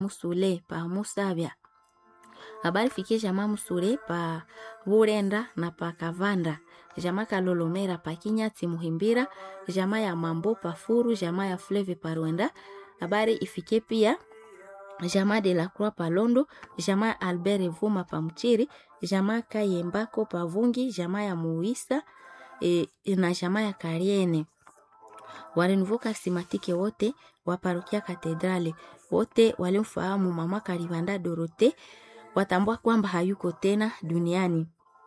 Musule pa Musabya. Habari fikie jamaa Musule pa Burenda na pa Kavanda. Jamaa Kalolomera pa Kinyati Muhimbira. Jamaa ya Mambo pa Furu. Jamaa ya Fleve pa Rwenda. Habari ifikie pia jamaa de la Croix pa Londo. Jamaa Albert Vuma pa Mchiri. Jamaa Kayembako pa Vungi. Jamaa ya Muisa e, na jamaa ya Kariene walinivuka simatike wote wa parokia Katedrali, wote walimfahamu mama Karibanda Dorote watambua kwamba hayuko tena duniani.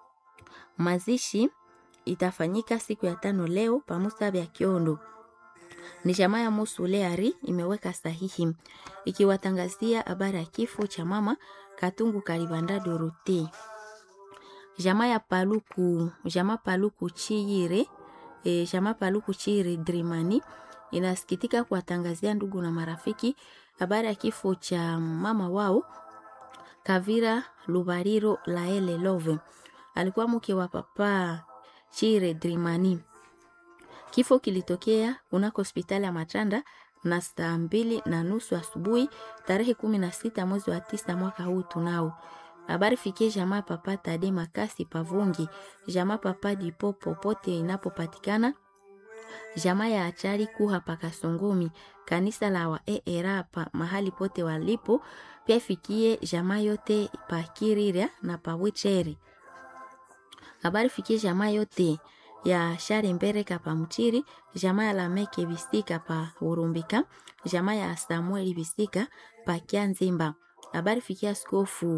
Mazishi itafanyika siku ya tano leo pamusabe ya Kiondo. Ni jamaa ya Musuleari imeweka sahihi ikiwatangazia habari ya kifo cha mama Katungu Karibanda Dorote. Jamaa ya Paluku, jamaa Paluku Chiyire e, jamaa Paluku Chiyire Drimani inasikitika kuwatangazia ndugu na marafiki habari ya kifo cha mama wao Kavira Lubariro Laele Love. Alikuwa mke wa papa Chire Drimani. Kifo kilitokea kunako hospitali ya Matanda na saa mbili na nusu asubuhi tarehe kumi na sita mwezi wa tisa mwaka huu tunao habari fikie jamaa papa Tade Makasi Pavungi, jamaa papa Dipo popote inapopatikana, jamaa ya achari kuha pakasongomi, kanisa la wa era pa mahali pote walipo, pia fikie jamaa yote pa Kirira na pa Wicheri. Habari fikie jamaa yote ya Share Mbereka pa Mchiri, jamaa ya Lameke Bisika pa Urumbika, jamaa ya Samueli Bisika pa Kianzimba. Habari fikia askofu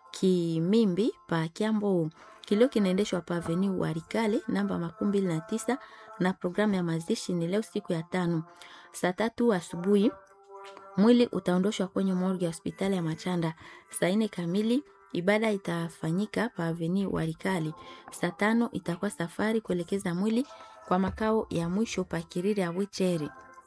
Kimimbi pa Kiambo. Kilio kinaendeshwa pa Avenue Warikale namba makumi mbili na tisa na programu ya mazishi ni leo siku ya tano saa tatu asubuhi. Mwili utaondoshwa kwenye morgue ya hospitali ya Machanda saa nne kamili. Ibada itafanyika pa Avenue Warikale. Saa tano itakuwa safari kuelekeza mwili kwa makao ya mwisho pa Kiriri ya Wicheri,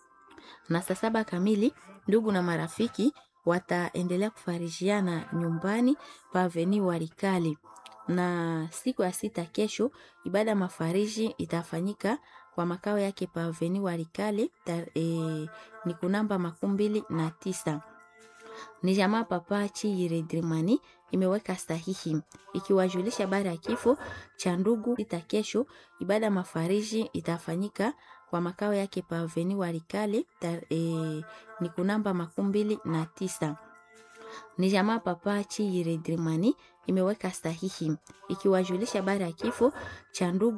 na saa saba kamili ndugu na marafiki wataendelea kufarijiana nyumbani pa Avenue Warikali. Na siku ya sita kesho, ibada ya mafariji itafanyika kwa makao yake pa Avenue Warikali e, ni kunamba makumi mbili na tisa. Ni jamaa papa Chiyire Drimani imeweka sahihi ikiwajulisha habari ya kifo cha ndugu sita kesho. Ibada ya mafariji itafanyika kwa makao yake pa Avenue Warikale e, ni kunamba makumi mbili na tisa. Ni jamaa papa Chiyire Drimani imeweka sahihi ikiwajulisha habari ya kifo cha ndugu